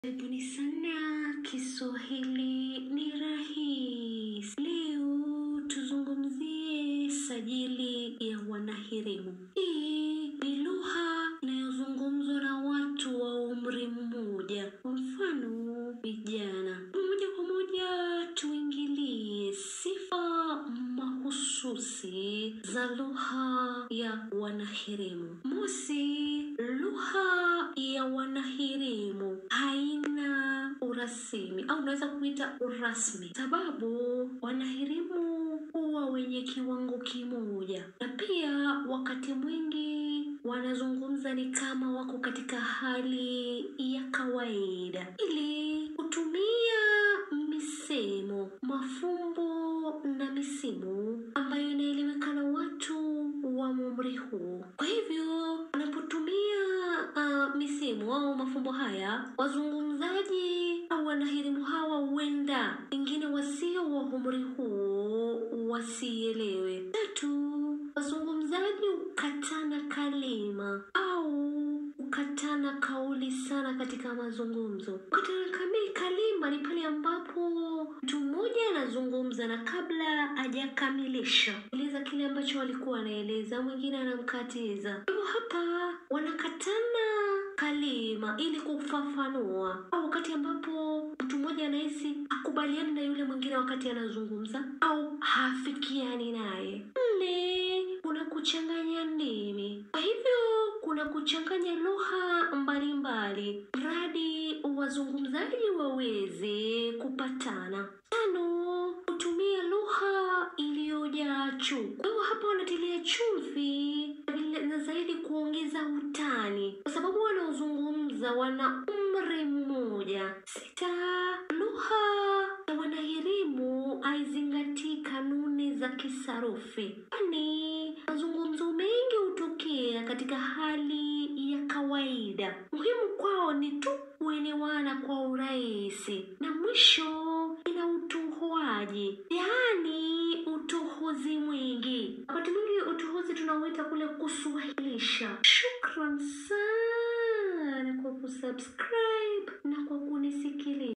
Karibuni sana, Kiswahili ni rahisi. Leo tuzungumzie sajili ya wanahirimu. Hii ni lugha inayozungumzwa na watu wa umri mmoja, kwa mfano vijana. Moja kwa moja tuingilie sifa mahususi za lugha ya wanahirimu. Mosi, lugha ya wanahirimu haina urasimi au unaweza kuita urasmi, sababu wanahirimu huwa wenye kiwango kimoja, na pia wakati mwingi wanazungumza ni kama wako katika hali ya kawaida, ili kutumia misemo, mafumbo na misimu ambayo inaeleweka na watu wa umri huu. Kwa hivyo wanapotumia uh, misimu au mafumbo haya, wazungumzaji au wanahirimu hawa huenda wengine wasio wa umri huu wasielewe. Tatu, wazungumzaji hukatana kalima au hukatana kauli sana katika mazungumzo. Kukatana kami kalima ni pale ambapo mtu mmoja anazungumza na kabla hajakamilisha eleza kile ambacho alikuwa anaeleza, mwingine anamkatiza. Hivyo hapa wanakatana kalima ili kufafanua, au wakati ambapo mtu mmoja anahisi hakubaliani na yule mwingine wakati anazungumza au hafikiani naye. Nne, kuna kuchanganya ndimi. Kwa hivyo kuna kuchanganya lugha mbalimbali mradi wazungumzaji waweze kupatana. Tano, kutumia lugha iliyojaa chumvi. Kwa hivyo hapa wanatilia chumvi vile- na zaidi kuongeza utani, kwa sababu wanaozungumza wana umri mmoja. Sita, lugha ya wanahirimu haizingatii kanuni za kisarufi, kwani mazungumzo mengi hutokea katika hali ya kawaida. Muhimu kwao ni tu kuelewana kwa urahisi, na mwisho ina utohoaji, yaani utohozi mwingi. Wakati mwingi utohozi tunauita kule kuswahilisha. Shukran sana kwa kusubscribe na kwa kunisikiliza.